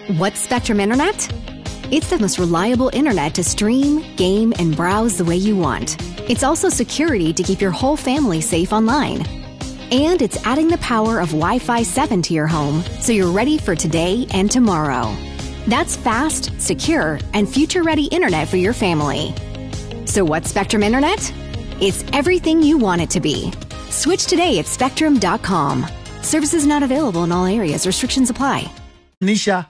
What's Spectrum Internet? It's the most reliable internet to stream, game, and browse the way you want. It's also security to keep your whole family safe online. And it's adding the power of Wi Fi 7 to your home so you're ready for today and tomorrow. That's fast, secure, and future ready internet for your family. So, what's Spectrum Internet? It's everything you want it to be. Switch today at spectrum.com. Services not available in all areas, restrictions apply. nisha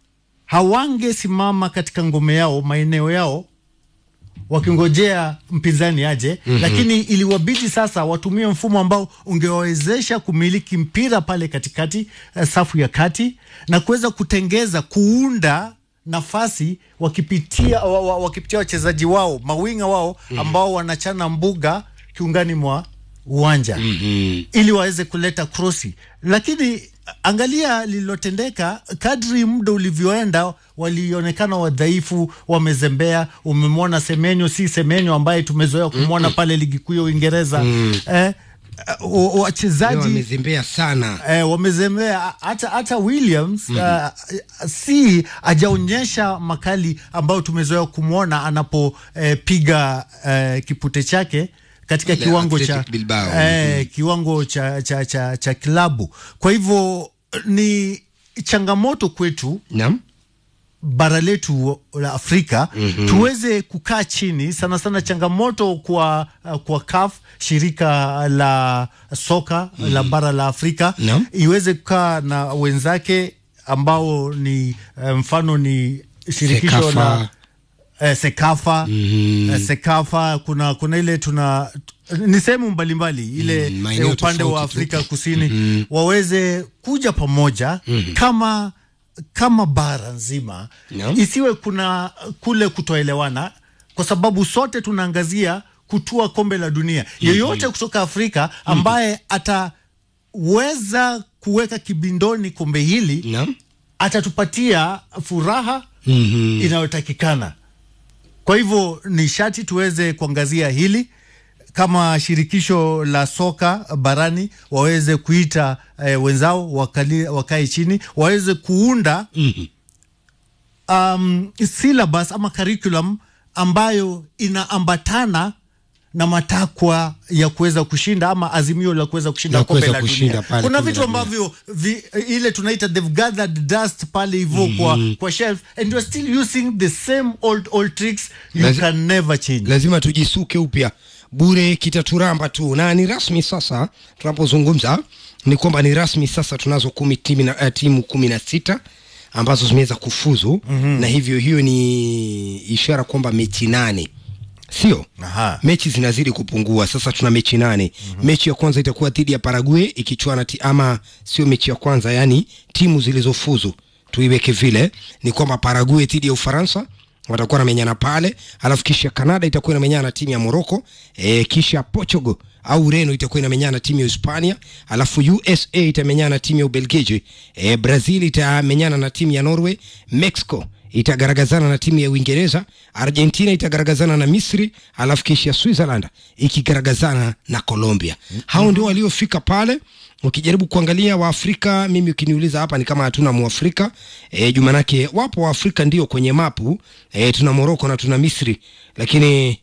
hawangesimama katika ngome yao maeneo yao wakingojea mpinzani aje mm-hmm. lakini iliwabidi sasa watumie mfumo ambao ungewawezesha kumiliki mpira pale katikati eh, safu ya kati na kuweza kutengeza kuunda nafasi wakipitia wa, wa, wakipitia wachezaji wao mawinga wao ambao wanachana mbuga kiungani mwa uwanja mm-hmm. ili waweze kuleta krosi lakini angalia lililotendeka kadri muda ulivyoenda walionekana wadhaifu wamezembea umemwona semenyo si semenyo ambaye tumezoea kumwona pale ligi kuu ya uingereza eh, uh, wa- Leo wachezaji wamezembea sana eh, wamezembea hata hata Williams mm-hmm. uh, si ajaonyesha makali ambayo tumezoea kumwona anapopiga eh, kipute chake katika Ile kiwango cha Athletic Bilbao. eh, kiwango cha, cha, cha, cha kilabu. Kwa hivyo ni changamoto kwetu naam bara letu la Afrika mm-hmm. tuweze kukaa chini sana sana, changamoto kwa kwa CAF shirika la soka mm-hmm. la bara la Afrika Naam. iweze kukaa na wenzake ambao ni eh, mfano ni shirikisho Sekafa. la eh, Sekafa mm-hmm. eh, Sekafa kuna kuna ile tuna ni sehemu mbalimbali ile Mm, mm, maeneo upande wa tofauti tu. Afrika Kusini mm-hmm. waweze kuja pamoja mm-hmm. kama kama bara nzima Naam. isiwe kuna kule kutoelewana kwa sababu sote tunaangazia kutua kombe la dunia yeyote kutoka Afrika ambaye ataweza kuweka kibindoni kombe hili naam atatupatia furaha Mhm. inayotakikana. Kwa hivyo ni shati tuweze kuangazia hili kama shirikisho la soka barani waweze kuita eh, wenzao wakali, wakae chini waweze kuunda Mhm. um, syllabus ama curriculum ambayo inaambatana na matakwa ya kuweza kushinda ama azimio la kuweza kushinda La kombe kuweza la kushinda dunia. pale Kuna kombe vitu la dunia. ambavyo vi, ile tunaita they've gathered dust pale hivyo mm-hmm. kwa, kwa shelf and you're still using the same old old tricks you Lazi- can never change. lazima tujisuke upya bure kitaturamba tu na ni rasmi sasa tunapozungumza ni kwamba ni rasmi sasa tunazo kumi timu, na, uh, timu kumi na sita ambazo zimeweza kufuzu mm-hmm. na hivyo hiyo ni ishara kwamba mechi nane sio Aha. mechi zinazidi kupungua sasa tuna mechi nane mm-hmm. mechi ya kwanza itakuwa dhidi ya parague ikichuana ti, ama sio mechi ya kwanza yani timu zilizofuzu tuiweke vile ni kwamba parague dhidi ya ufaransa watakuwa namenyana pale alafu kisha canada itakuwa inamenyana na timu ya morocco e, kisha portugal au ureno itakuwa inamenyana na timu ya hispania alafu usa itamenyana na timu ya ubelgiji e, brazil itamenyana na timu ya norway mexico itagaragazana na timu ya uingereza argentina itagaragazana na misri alafu kisha switzerland ikigaragazana na colombia hao ndio waliofika pale ukijaribu kuangalia waafrika mimi ukiniuliza hapa ni kama hatuna muafrika e, jumanake wapo waafrika ndio kwenye mapu e, tuna moroko na tuna misri lakini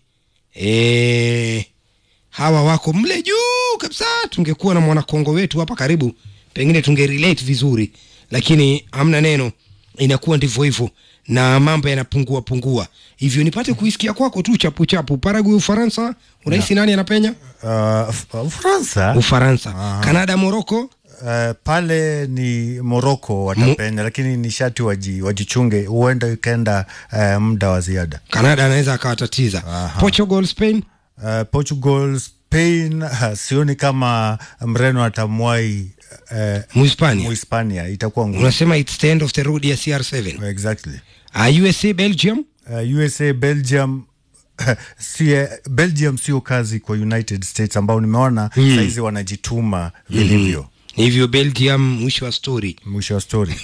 e, hawa wako mle juu kabisa tungekuwa na mwanakongo wetu hapa karibu pengine tungerelate vizuri lakini hamna neno inakuwa ndivyo hivyo na mambo yanapungua pungua hivyo nipate kuisikia kwako tu chapu chapu paragu ufaransa unahisi nani anapenya Uh, F- Ufaransa ufaransa kanada moroko uh, pale ni Morocco watapenya, lakini ni shati waji, wajichunge, huenda ikaenda uh, muda wa ziada. kanada anaweza akawatatiza portugal spain Uh, Portugal, Spain uh, sioni kama Mreno atamwai uh, muhispania Muhispania, itakuwa ngumu. unasema its the end of the road ya cr7 Exactly. uh, usa belgium Uh, USA, Belgium si, Belgium sio kazi kwa United States ambao nimeona mm. saizi wanajituma vilivyo. hivyo belgium mwisho wa story Mwisho wa story.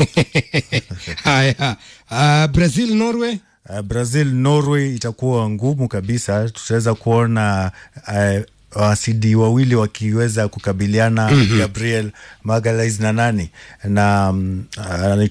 haya uh, brazil norway Uh, Brazil Norway itakuwa ngumu kabisa. Tutaweza kuona uh, wasidi wawili wakiweza kukabiliana mm-hmm. Gabriel Magalhaes na nani na um, uh,